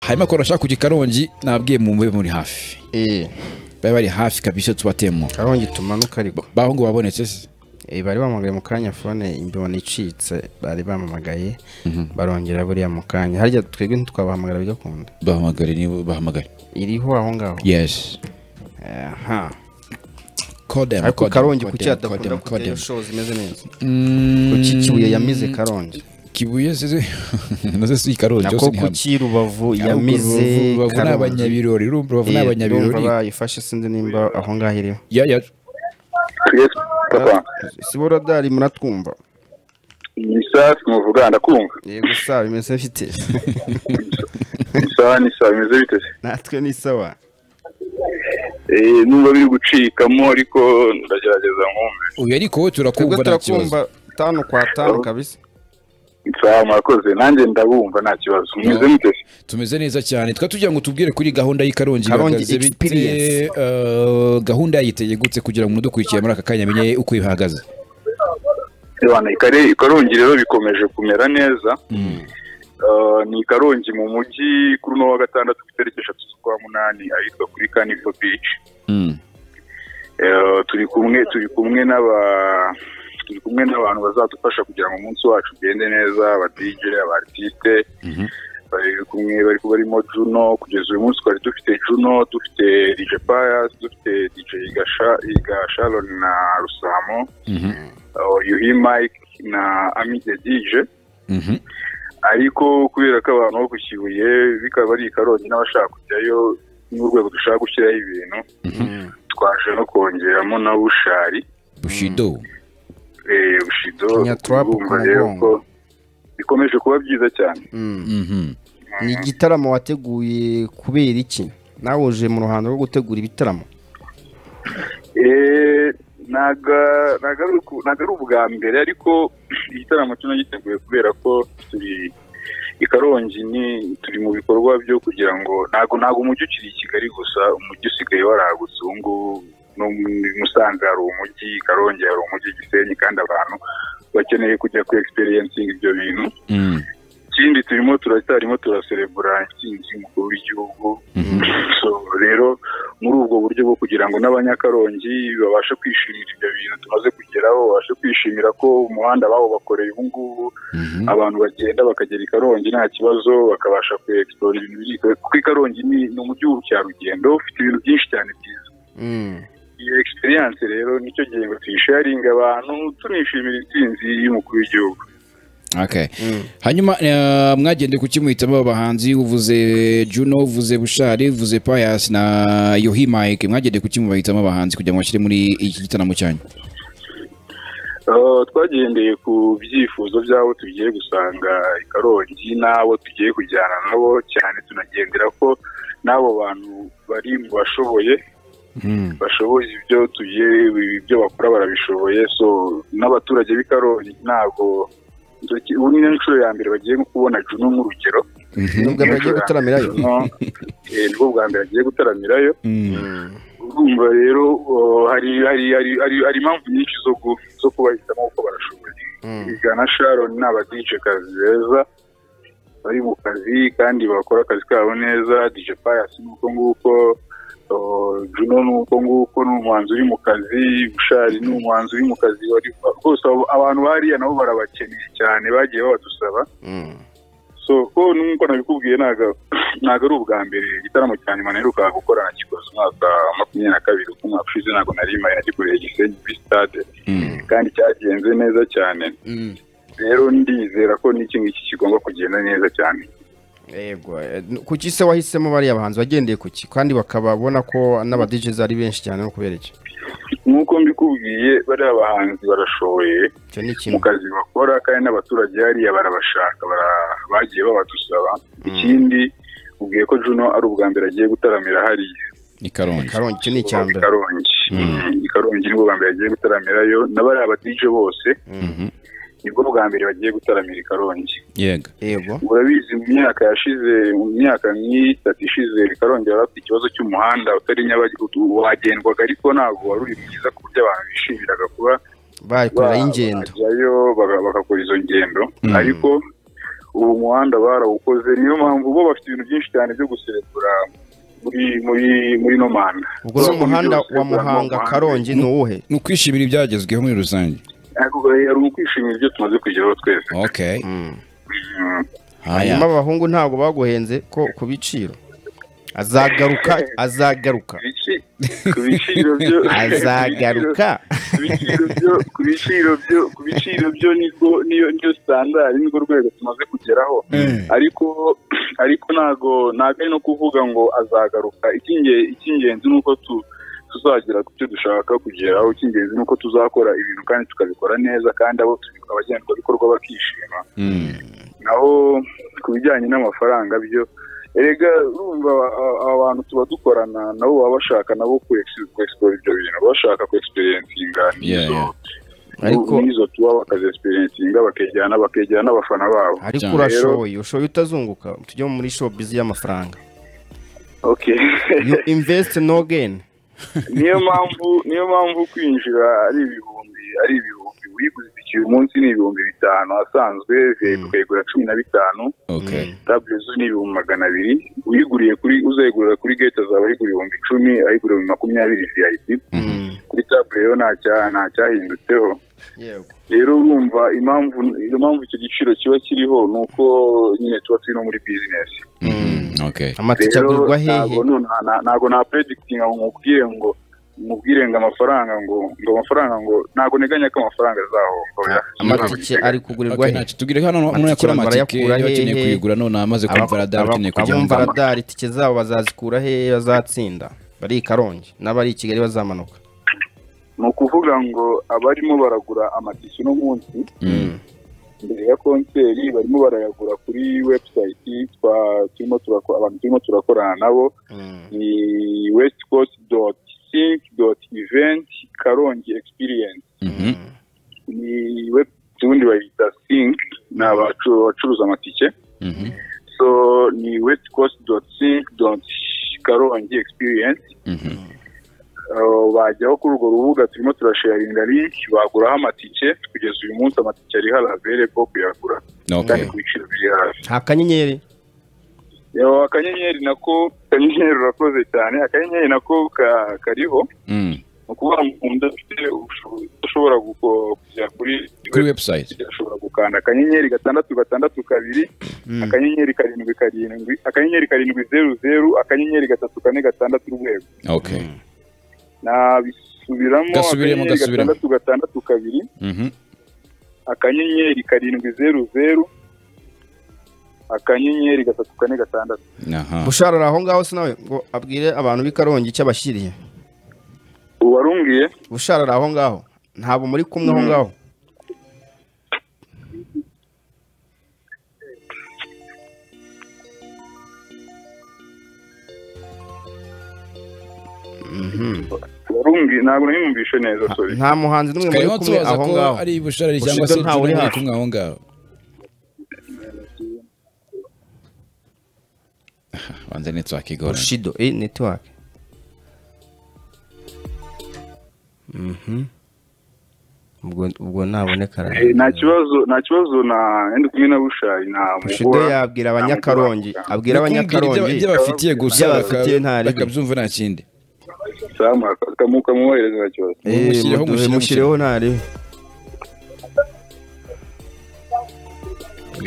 hanyuma akora ashaka kujya i karongi nabwiye mu mube muri hafi eh bari bari hafi kabisa tubatemo karongi tumanuka ariko baho ngo babonetse se Eh, bari bamuhamagaye mu kanya fone imbona icitse bari bamuhamagaye barongera buriya mu kanya harya twebwe ntitwabahamagara bigakunda bahamagare niba bahamagare iriho aho ngaho yesi aha kodemu ariko karongi kuki adakunda kujyayo shows imeze neza kuki kibuye yamize karongi kibuye seze nazo si karongi nako kuki rubavu yamize bavu ni abanyabirori urumva rubavu ni abanyabirori bayifashe sinzi nimba aho ngaho iriho ya ya Yes, papa si bo radari muratwumva ni safi muvuga ndakumva yego sawa bimeze bite ni sawa ni sawa bimeze bite se natwe ni sawa Eh, nubwo biri gucikamo ariko ndagerageza nkumve uyu ariko wowe twebwe turakumva nta kibazo turakumva tanu kwa tanu kabisa sawa murakoze nanjye ndabumva nta kibazo mumeze mute se tumeze neza cyane twa tugira ngo tubwire kuri gahunda y'ikarongi Karongi ihagaze bite, experience. eh, gahunda yayiteye gutse kugira ngo udukurikiye muri aka kanya amenye uko ihagaze Yabana, ikare- ikarongi rero bikomeje kumera neza Ah, ni ikarongi mu mujyi kuri uno wa gatandatu ku itariki eshatu z'ukwa munani ahitwa kuri kanivo bici Mm. Eh, turi kumwe turi kumwe n'aba turi kumwe n'abantu bazadufasha kugira ngo umunsi wacu ugende neza abadijere abaartiste bari kumwe bari barimo juno kugeza uyu munsi twari dufite juno dufite dj pius dufite dj gasha Iga sharon na rusamo Mhm. eh, yuhi mike na amide dj Mhm. ariko kubera ko abantu bo ku kibuye bikaba ari ikarongi n'abashaka kujyayo n'urwego dushaka gushyiraho ibintu twaje no kongeramo na bushari bushido Eh, bushido Nyatrapu ku urumva rero mugongo. ko bikomeje kuba byiza cyane Mhm. ni igitaramo wateguye kubera iki nawe uje mu ruhando rwo gutegura ibitaramo Eh, naga naga ari uku- naga ari ubwa mbere ariko igitaramo kino giteguye kubera ko turi ikarongi ni turi mu bikorwa byo kugira ngo ntago ntago umujyi ukiri i kigali gusa umujyi usigaye waragutse ubu ngubu no muri musanze hari umujyi ikarongi hari umujyi gisenyi kandi abantu bakeneye kujya ku experiencinga ibyo bintu Mm. ikindi turimo turacyarimo turaserebura intsinzi y'umukuru w'igihugu So, rero muri ubwo buryo bwo kugira ngo n'abanyakarongi babashe kwishimira ibyo bintu tumaze kugeraho babashe kwishimira ko umuhanda bawubakoreye ubu ngubu Mhm. abantu bagenda bakagera i karongi nta kibazo bakabasha kuexplora ibintu biri kuko i karongi ni ni umujyi w'ubukerarugendo ufite ibintu byinshi cyane byiza iyi experience rero nicyo gihe ngo tuyisharinge abantu tunishimira intsinzi y'umukuru w'igihugu Okay. hanyuma eh, mwagendeye kuki muhitamo aba bahanzi uvuze juno uvuze bushari uvuze payas na yohi mike mwagendeye kuki mubahitamo abahanzi kugira ngo bashyire muri iki gitaramo cyanyu Uh, twagendeye ku byifuzo by'abo tugiye gusanga i karongi n'abo tugiye kujyana nabo cyane tunagendera ko n'abo bantu bari mu bashoboye bashoboye ibyo tugiye ibyo bakora barabishoboye so n'abaturage b'i karongi ntabwo ndoki- ubu ni inshuro ya mbere bagiye kubona juno nk'urugero nubwo bagiye gutaramirayo Juno, eh, nibwo bwa mbere agiye gutaramirayo urumva rero uh, hari hari hari hari hari impamvu nyinshi zo gu- zo kubahitamo uko barashoboye Iga na sharon ni abadije kazi beza bari mu kazi kandi bakora akazi kabo neza dj pius ni uko nguko uh, juno ni uko nguko ni umuhanzi uri mu kazi bushari ni umuhanzi uri mu kazi wari rwose abo- abantu bariya nabo barabakeneye cyane bagiye babadusaba so ko nkuko nabikubwiye ntago ntago ari ubwa mbere igitaramo cya nyuma naherukaga gukora nakikoze umwaka wa makumyabiri na kabiri uko umwaka ushize ntago nari mpari nagikoreye gisenyi kuri stade kandi cyagenze neza cyane rero ndizera ko n'iki ngiki kigomba kugenda neza cyane yego eh, kuki se wahisemo bariya bahanzi wagendeye kuki kandi bakababona ko n'abadijizi ari benshi cyane no kubera iki nk'uko mbikubwiye bariya bahanzi barashoboye icyo ni mu ikintu kazi bakora kandi n'abaturage hariya barabashaka bara- bagiye babadusaba ikindi ubwiye ko juno ari ubwa mbere agiye gutaramira hariya ni karongi karongi icyo ni icya mbere Karongi. I Karongi nibwo bwa mbere bagiye gutaramirayo n'abari abadije bose nibwo bwa mbere bagiye gutaramira i Karongi yego yego urabizi mu myaka yashize mu myaka nk'itatu ishize Karongi yari afite ikibazo cy'umuhanda utari nyabagendwa wagendwaga ariko ntabwo wari uri mwiza ku buryo abantu bishimiraga kuba bayikorera y'ingendo bajyayo baga- bagakora izo ngendo ariko ubu muhanda barawukoze niyo mpamvu bo bafite ibintu byinshi cyane byo guserebura muri muri muri no manda ubwo ni umuhanda wa muhanga karongi ni uwuhe ni ukwishimira ibyagezweho muri rusange ariko hari ukwishimira ibyo tumaze kugeraho twese okay Mm. haya hanyuma abahungu ntabwo baguhenze ko ku biciro azagaruka azagaruka Ibici- ku biciro byo azagaruka ku biciro byo ku biciro byo ku biciro byo nibwo niyo niyo standard nibwo rwego tumaze kugeraho ariko ariko ntago ntago ari no kuvuga ngo azagaruka Icy'inge- icy'ingenzi ni uko tu tuzagera ku cyo dushaka kugeraho icy'ingenzi ni uko tuzakora ibintu kandi tukabikora neza kandi abo tubi- abagenderwabikorwa bakishima Mm. naho ku bijyanye n'amafaranga byo erega urumva a- aba bantu tuba dukorana nabo baba bashaka nabo ku egisipora ibyo bintu baba bashaka ku egisiperiyensinga Yeah, yeah. Ariko- n'izo tuba bakazi egisiperiyensinga bakejyana bakegera n'abafana babo ariko Cyane. urashoboye ushoboye utazunguka tujye muri shopizi y'amafaranga okay you invest no gain niyo mpamvu niyo mpamvu kwinjira ari ibihumbi ari ibihumbi uyiguze itike uyu munsi ni ibihumbi bitanu asanzwe VIP ukayigura cumi na bitanu okay tabure zo ni ibihumbi magana abiri uyiguriye kuri uzayigurira kuri gate azaba ayigura ibihumbi icumi ayigura ibihumbi makumyabiri VIP kuri tabure yo nta cya- nta cyahindutseho yego rero urumva impamvu impamvu icyo giciro kiba kiriho ni uko nyine tuba turi no muri bizinesi Mm, okay amatike rero agurwa hehe ntabwo nu- na- na- ntabwo na predikitinga ngo nkubwire ngo mubwire ngo amafaranga ngo ngo amafaranga ngo ntabwo nteganya ko amafaranga azahomba oya. amatike ari kugurirwa Okay, hehe ntacyo tubwire hano umuntu Amatike yakora amatike niba barayakura akeneye hehe? kuyigura none amaze kumva radar akeneye kujya mu abumva radari itike zabo bazazikura hehe bazatsinda bari i karongi n'abari i kigali bazamanuka ni ukuvuga ngo abarimo baragura amatike uno munsi Mm. mbere ya konseri barimo barayagura kuri website twa- turimo turako- abantu turimo turakorana nabo ni westcoast dot sync dot event karongi experience Mhm. ni web ubundi bayita sync ni abacu- abacuruza amatike Mhm. so ni westcoast dot sync dot karongi experience Mhm. Uh, bajyaho kuri urwo rubuga turimo turasharinga link baguraho amatike kugeza uyu munsi amatike ari hari averebo kuyagura okay kandi ku biciro biri hasi nta kanyenyeri Yo, akanyenyeri nako akanyenyeri urakoze cyane akanyenyeri nako ka- kariho Mm. ni ukuvuga ngo umuntu udafite ubushobozi ushobora guko- kujya kuri kuri website ashobora gukanda akanyenyeri gatandatu gatandatu kabiri akanyenyeri karindwi karindwi akanyenyeri karindwi zeru zeru akanyenyeri gatatu kane gatandatu urwego okay nabisubiramo Gasubiremo, akanyenyeri gasubiremo. gatandatu gatandatu kabiri Mhm. akanyenyeri karindwi zeru zeru akanyenyeri gatatu kane gatandatu aha bushara ari aho ngaho se nawe ngo abwire abantu b'i karongi icyo abashyiriye ubu warumbwiye bushara ari aho ngaho ntabwo muri kumwe aho ngaho warumbi ntabwo nayumvishe neza sorry nta muhanzi n'umwe muri twarimo kumwe tubaza aho ko ngaho ari busharire cyangwa Bushido se ntawe uri turi hafi. kumwe aho ngaho banze network igora bushido eh netiwake ubwo ubwo naboneka Eh, nta kibazo nta kibazo na ndi kumwe na bushari nta bushido yabwira abanyakarongi abwira abanyakarongi byabafitiye gusa Ibyo abafitiye nta ribi. bakabyumva nta kindi kamuhereza nta kibazo Eh, Mushyiriho, mudu- mushyiriho, mushyiriho ntaribi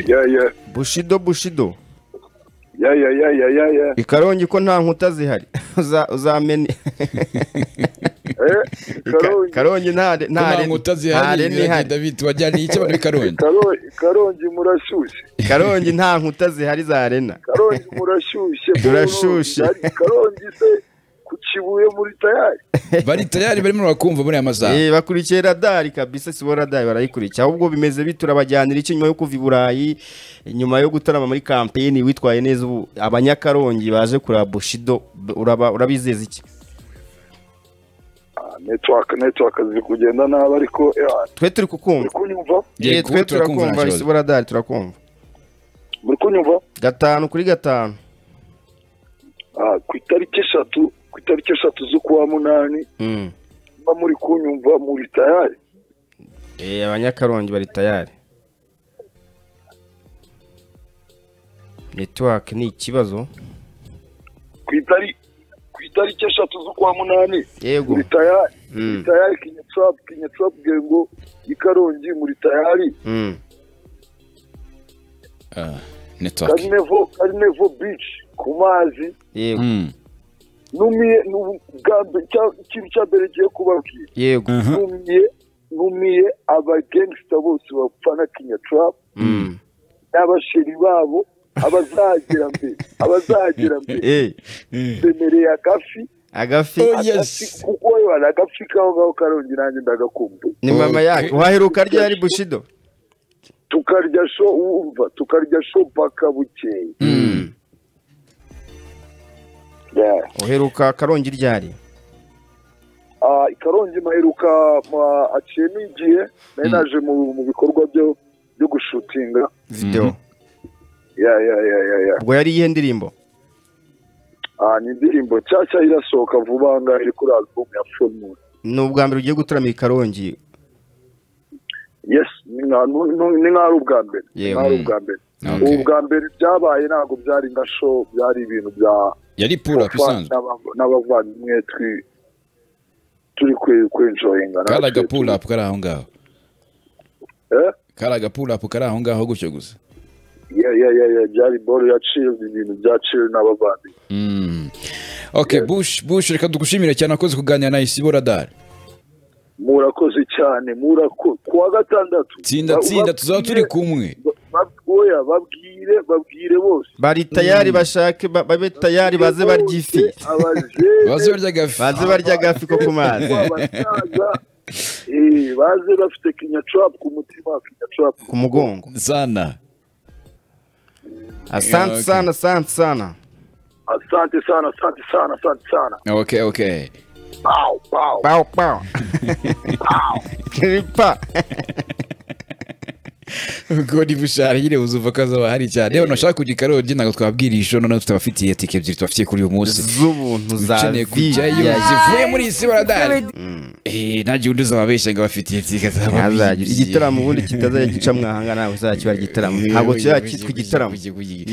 ya ya bushido bushido ya ya ya ya ya ya ikarongi ko nta nkuta zihari Uza- uzamene Eh, Ika- karongi karongi nta re- nta nta re- nkuta nta zihari re biragenda n'ihari bita wajyaniye icyo abantu bikaronda Karo- karongi murashyushye karongi nta nkuta zihari za rena karongi murashyushye Turashyushye. Karongi- karongi se ku kibuye muri tayari bari tayari barimo barakumva muri aya masaha Eh, bakurikiye radari kabisa si bo radari barayikurikiye ahubwo bimeze bite urabajyanira icyo nyuma yo kuva i burayi nyuma yo gutarama muri kampeni witwaye neza ubu abanyakarongi baje kureba bushido b- uraba- urabizeza iki Ah, network network ziri kugenda nabi ariko eh, twe turi muri kukumva kunyumva Yego, Eh, turakumva, twe nta turakumva kibazo. isibo radari turakumva muri kunyumva gatanu kuri gatanu Ah, ku itariki eshatu ku itariki eshatu z'ukwa munani Mm. mba muri kunyumva muri tayari Eh, abanyakarongi bari tayari netiwake ni ikibazo ku itari ku itariki eshatu z'ukwa munani yego muri tayari Mm. muri tayari kinyatsapu kinyatsapu gengo i karongi muri tayari Mm. Ah, network karinevo karinevo bici ku mazi yego Mm. numiye nu- bwa mbe- cya- ikintu cya mbere ngiye kubabwira yego Aha. numiye numiye abagengsita bose bafana kinyatsapu Mm. n'abasheri babo abazagera mbere abazagera mbere Eh, bemereye agafi agafi agafi kuko yewe hari agafi kaho ngaho karongi nanjye ndagakumbuye ni mama yake waheruka ryari bushido tukarya sho wumva tukarya sho paka bukeye Yeah. uheruka karongi ryari Ah, karongi maheruka ma- aciyemo igihe nari naje mu mu bikorwa byo byo gushutinga video ya ya ya ya ya ubwo yari iyihe ndirimbo Ah, ni indirimbo nshyashya irasohoka vuba aha ngaha iri kuri album ya full moon ni ubwa mbere ugiye gutaramira i karongi yes ni nka- nu- nu- ni nk'aho ari ubwa mbere ni Yewe. nk'aho ari ubwa mbere Okay. ubu bwa mbere byabaye ntabwo byari nka show byari ibintu bya yari pura isanzwe n'aba- n'abavandimwe twi- turi kwe- kwenjoyinga kari natwe. agapurapu kari aho ngaho Eh? kari agapurapu kari aho ngaho gutyo gusa ya ya ya ya byari boro ya chill ibintu bya chill n'abavandimwe Mm. okay bush bush reka dugushimire cyane akoze kuganira na isibora dare murakoze cyane murakoze kuwa gatandatu tsinda Ba- tsinda tuzaba turi ubabwire- kumwe ba- ba- oya babwire babwire bose bari tayari bashake ba- babe tayari baze barya ifi abajene baze barya gafi baze barya agafi ko ku mazi abasaza eh, baze bafite kinyacurap ku mutima kinyacurap ku mugongo sana asante sana asante sana asante sana asante sana asante sana okay okay pow pow pao pao kripa godi bushari nyine buzuva ko azaba hari cyane reba nashaka kugira ikarongi ntabwo twabwiriye ejo noneho tubafitiye tike ebyiri tubafitiye kuri uyu munsi z'ubuntu za ukeneye kujyayo viya zivuye muri iyi sibaradari eh nta gihe undi uzababeshya ngo abafitiye tike ntazagira igitaramo ubundi kitazajya gicamwo ahanga nawe uzakibara igitaramo ntabwo kizajya cyitwa igitaramo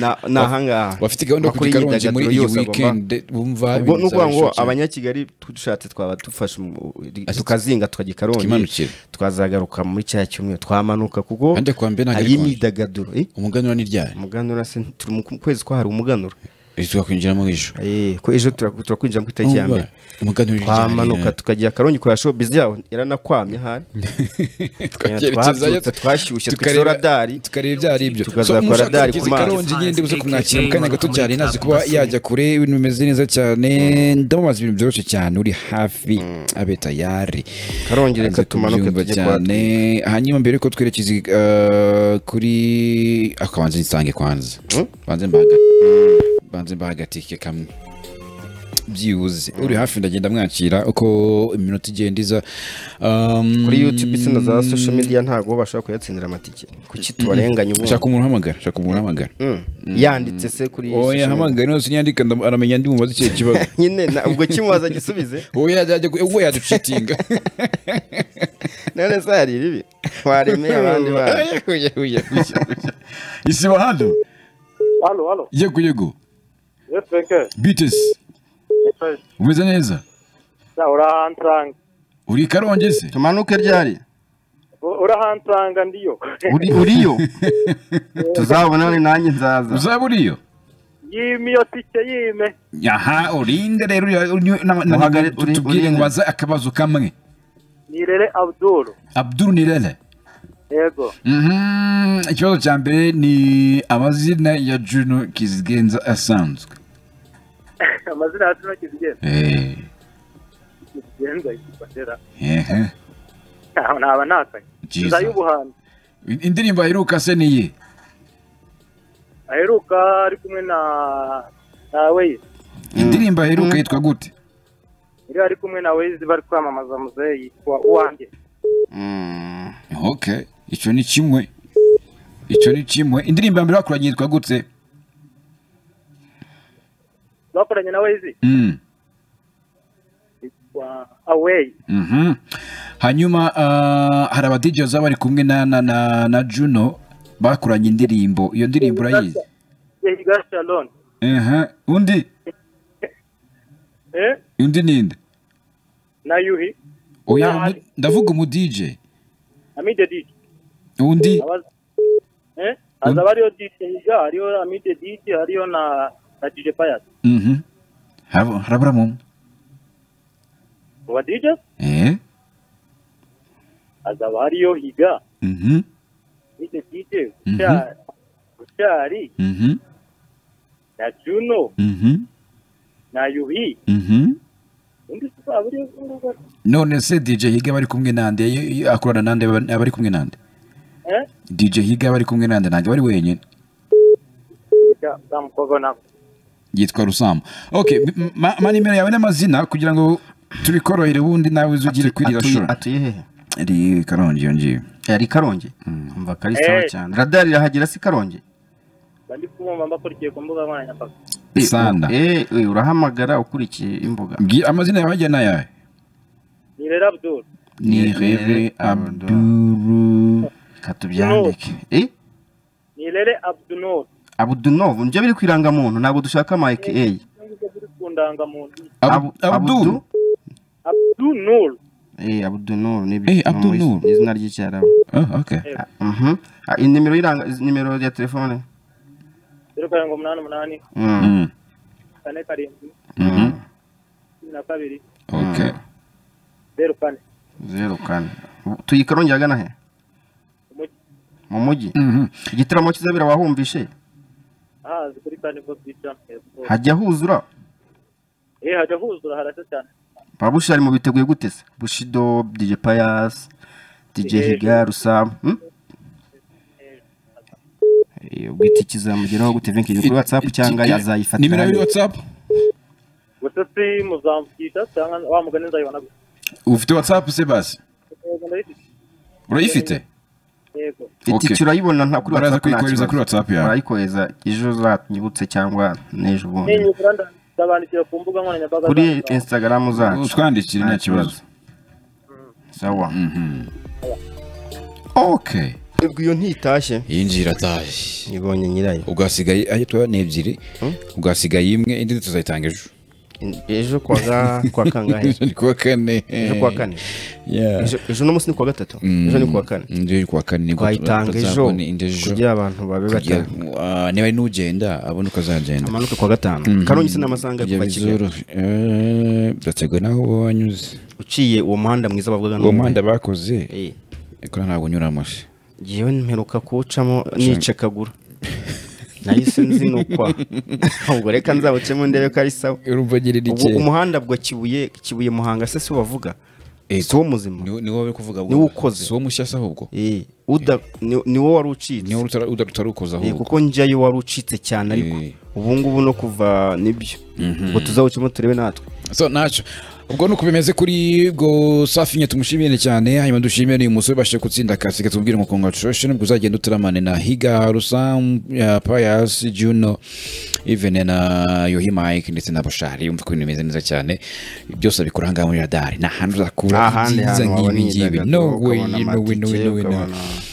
Na- ni ahangaha bafite gahunda yo Bakora kujya ikarongi muri iyi imyidagaduro yose agomba- weekend bumva ubwo ibintu ni ukuvuga ngo bizabashokera. abanyakigali dushatse twaba dufashe mu- tukazinga tukajya i karongi tukimanukira. twazagaruka muri cya cyumweru twamanuka kuko Kandi kuwa mbere ntabwo ari hari konje. imyidagaduro Eh, umuganura ni ryari umuganura se turi mu kwezi ko hari umuganura Eh, tukakwinjiramo ejo Eh, ko ejo turaku- turakwinjira ku itariki ya mbere umuganura ni ryari twamanuka tukajya karongi kureba show bizi yaho yaranakwamye hari twakerekezayo Twabyutse, twashyushye, tukareba- twishora dali. tukareba ibyo ari byo Tukazakora So, mushaka dali kugira ku mazi. ikarongi nyine buze kumwakira mu kanya gato cyane nazi kuba yajya kure ibintu bimeze neza cyane ndamubaza ibintu byoroshye cyane uri hafi abe tayari karongi reka Hanze tumanuke kubyumva tujye cyane kwa hanyuma mbere ko twerekeza eh, kuri akabanza nsange kwanza banze mbahaga banze mbahagatike kamwe byibuze uri hafi ndagenda mwakira uko iminota igenda iza Um, kuri youtube se na za social media ntabwo bashobora kuyatsindira amatike kuki tubarenganya ubu shaka umuntu uhamagara shaka umuntu uhamagara Mm. yanditse se kuri social oya media. hamagara yose niyandika ndam- aramenya ndi mubaza ikihe kibazo nyine na- ubwo kimubaza gisubize oya yajya ku- ubwo yaducitinga none se hari ibibi waremeye abandi bana isiba hano Halo, halo. yego yego Yes, Benke. bitesi Yes. umeze neza Ya, urahansanga. uri i karongi se tumanuke ryari U- Urahansanga ndiyo. Uri- uriyo tuzabonane nanjye nzaza uzaba uriyo Yimi iyo tike yime. aha urinde rero uriya- uri- na- na- Uhagare, tu- uri- tubwire urinde. ngo baze akabazo kamwe Nirere Abdul. abduru nirere Yego. Mhm, ikibazo cya mbere ni amazina ya juno kizigenza asanzwe Amazina yacu nakizigenda. Eh, Kizigenda ikibatera. ehe, Ntaho naba ntakaye. Jesus. Nza y'ubuhanzi. indirimbo aheruka se niye Aheruka ari kumwe na na Waze. indirimbo aheruka yitwa gute Yari ari kumwe na Waze bari kwamamaza muzehe yitwa Uwanjye. Mm. okay icyo ni kimwe icyo ni kimwe indirimbo ya mbere bakoranye yitwa gute Bakoranye na Waze Mm, yitwa Away. mhm. hanyuma ah, hari abadj bazaba bari kumwe na, na, na, na juno bakoranye indirimbo iyo ndirimbo urayizi Ehiga Sharon ehe undi eh undi ninde na Yuhi oya Nahari. undi- ndavuga umu DJ Amide DJ undi abaza eh azaba ariyo DJ Ehiga ariyo Amide DJ ariyo na na DJ Pius mhm Habo- haraburamo umwe wa DJ eh azaba ariyo Higa mhm Amide DJ Gushari Gushari mhm na Juno mhm na Yuhi mhm undi se azaba ariyo none se DJ Higa bari kumwe nande y- y- akorana nande aba- abari kumwe nande eh DJ Higa bari kumwe nande ntabwo bari wenyine ya bamukobwa na yitwa Rusamba okay m- ma- ma nimero yawe n'amazina kugira ngo tubikorohere ubundi nawe uzugire kwirira Atuye- shora atuye hehe iri karongi iyo ngiyo ari karongi umva kari sawa Eh. cyane radari irahagera si karongi bandi kumumba mbakurikiye ku mbuga nkoranyambaga Sanda. Eh, eh, urahamagara ukurikiye imbuga Bwira amazina yawe ajya n'ayawe ni Rera Abdul ni Rere Abduru katubyandike eh ni Rere Abdunor abudunovu nibyo biri ku irangamuntu ntabwo dushaka ama aka nubwo biri ku ndangamuntu Ab- Abduru Abdunor eh abudunovu Eh, Abdul Nur. ni izina ry'icyarabu Ah, okay Ah, mhm. Ah, iyi nimero y'iranga izi nimero ya telefone zeru karindwi umunani umunani Mm. Mm, kane karindwi mhm, cumi na kabiri okay zeru kane zeru kane tuyi karongi ahagana he umujyi mu mujyi Mhm. igitaramo kizabera wahumvishe ahazi kuri kane bwo bwica hepfo hajya huzura eh hajya huzura harasa cyane babushari mu biteguye gute se bushido dj payas dj Eh. higa rusam hmm? Eh, ubwo iki kizamugeraho gute vinki kuri whatsapp Iki- cyangwa nimero azayifatira ya whatsapp gusa si muzamukisha cyangwa wa mugani nzayibona gusa ufite whatsapp se basi Yego, ndayifite. urayifite yego Okay. itike urayibona nta kuri Baraza whatsapp nta kuyikohereza kibazo. kuri WhatsApp yawe. barayikohereza ejo uzanyibutse cyangwa n'ejo bundi ninyubura ndabandikira ku mbuga nkoranyambaga kuri zanjye. instagram zacu utwandikire nta kibazo sawa okay ubwo iyo ntitashye yinjira atahe ibonye nyirayo ubwo hasigaye ayo tuba ni ebyiri ubwo hasigaye imwe indi tuzayitanga ejo ejo kwa ga- kwa kangahe ni kuwa kane ejo kuwa kane Yeah. Ejo- ejo no munsi ni kuwa gatatu ejo ni kuwa kane ejo ni kuwa kane nibwo twayitanga ejo tuzabona indi ejo kugira abantu babe kugira batanu ngo, ah, niba ari n'ugenda abone uko azagenda amanuke kuwa gatanu karongi se n'amasanga kugira kuva kigali bizorohe Eh, byaterwa n'aho uba wanyuze uciye uwo muhanda mwiza bavuga uwo n'uwo muhanda bakoze Eh, ariko ntabwo unyuramo se ngewe mperuka kuwucamo nica akaguru nahise nzinukwa ubwo reka nzawucemo ndebe ko ari sawa urumva nyiri ni ubwo umuhanda bwa kibuye kibuye muhanga se si wo bavuga Eh, si wo muzima ni ni wowe uri kuvuga Ni wo ukoze. si wo mushyashya ahubwo Eh, uda- ni- ni wo wari ucitse ni wowe utara- uta- utarukoza Eh, ahubwo kuko njyayo wari ucitse cyane ariko Eh. ubu ngubu no kuva nibyo ngo tuzawucemo turebe natwe so ntacyo ubwo nuko bimeze kuri bwo safi nye tumushimire cyane hanyuma dushimire uyu musore ubashije gutsinda akasi katubwire ngo congratulation ubwo uzagenda uturamane na higa rusam ya payas juno even na yohi mike ndetse na bushari umva ko ibintu bimeze neza cyane byose abikora ahangaha muri radari ni ahantu uzakura Nta handi ibyiza hantu wabona nk'ibi ngibi imyidagaduro, no way ukabona no way no way no way amatike, no way. ukabona-